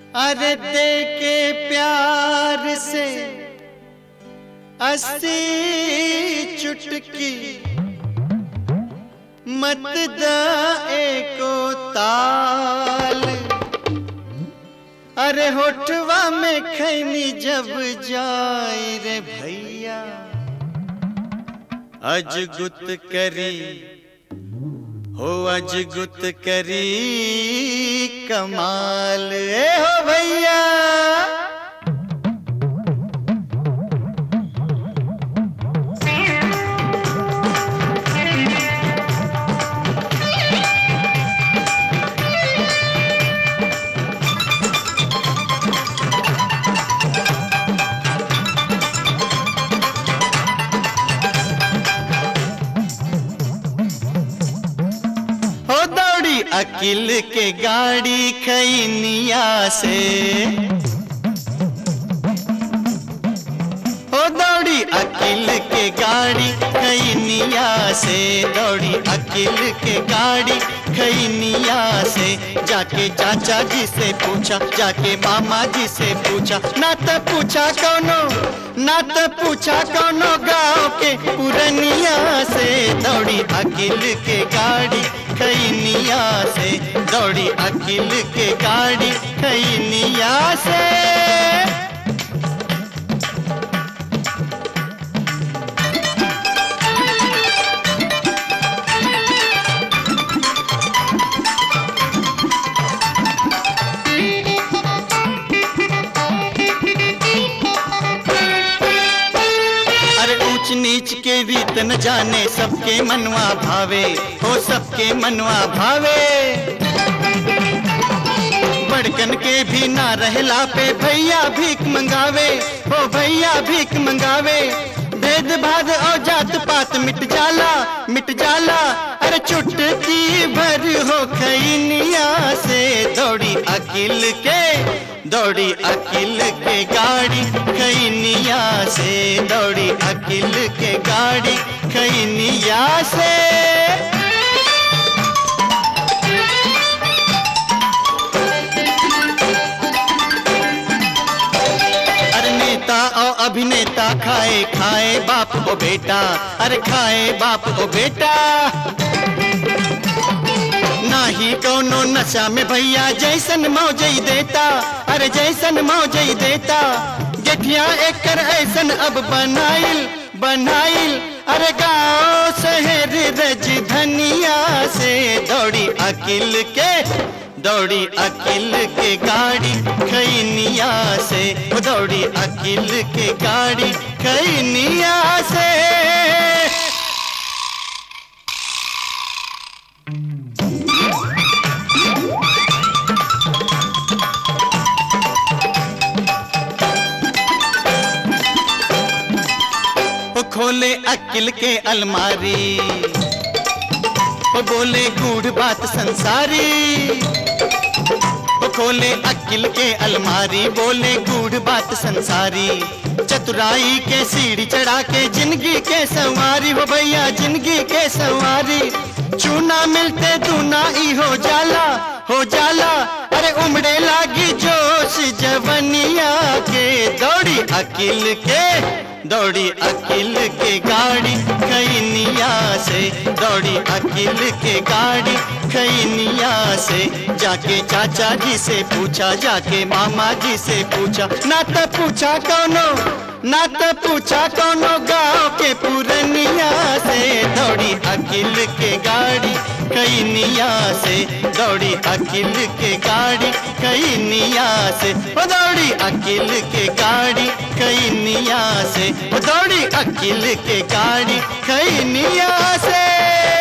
अरे दे के प्यार से अस्सी चुटकी मत दाए को ताल अरे होठवा में खैनी जब जाए रे भैया अजगुत करी हो अजगुत करी कमाल ए हो भैया हो दौड़ी अकिल के गाड़ी खैनिया से हो दौड़ी अकिल के गाड़ी खैनिया से दौड़ी अकिल के गाड़ी खैनिया से जाके चाचा जी से पूछा जाके मामा जी से पूछा ना तो पूछा कौनो ना तो पूछा कौनो गाँव के पुरनिया से दौड़ी अकिल के गाड़ी खैनिया से दौड़ी अकिल के गाड़ी खैनिया से अरे ऊंच नीच के रीत न जाने सबके मनवा भावे हो सबके मनवा भावे बड़कन के भी ना रहला पे भैया भीख मंगावे हो भैया भीख मंगावे भेद भाद और जात पात मिट जाला मिट जाला अरे चुटकी भर हो खैनिया से दौड़ी अकिल के दौड़ी अकिल के गाड़ी खैनिया से दौड़ी अकिल के गाड़ी खैनिया से अरे नेता और अभिनेता खाए खाए बाप ओ बेटा अरे खाए बाप ओ बेटा नाही कौनो नशा में भैया जैसन मौजई देता अरे जैसन मौजई देता गेठिया एकर ऐसन अब बनाइल बनाइल अरे गाँव शहर रज धनिया से दौड़ी अकिल के दौड़ी अकिल के गाड़ी खैनिया से दौड़ी अकिल के गाड़ी खैनिया से वो खोले अकिल के अलमारी वो बोले गूढ़ बात संसारी वो खोले अकिल के अलमारी बोले गूढ़ बात संसारी चतुराई के सीढ़ी चढ़ा के जिंदगी के सवारी हो भैया जिंदगी के सवारी चूना मिलते दूना ई हो जाला हो जाला अरे उमड़े लागी जोश जवनिया के दौड़ी अकिल के दौड़ी अकिल के गाड़ी खैनिया से दौड़ी अकिल के गाड़ी खैनिया से जाके चाचा जी से पूछा जाके मामा जी से पूछा ना तो पूछा कौनो ना तो पूछा कौनो गाँव के पुरनिया से दौड़ी अकिल के गाड़ी खैनिया से दौड़ी अकिल के गाड़ी खैनिया से ओ दौड़ी अकिल के गाड़ी खैनिया से ओ दौड़ी अकिल के गाड़ी खैनिया से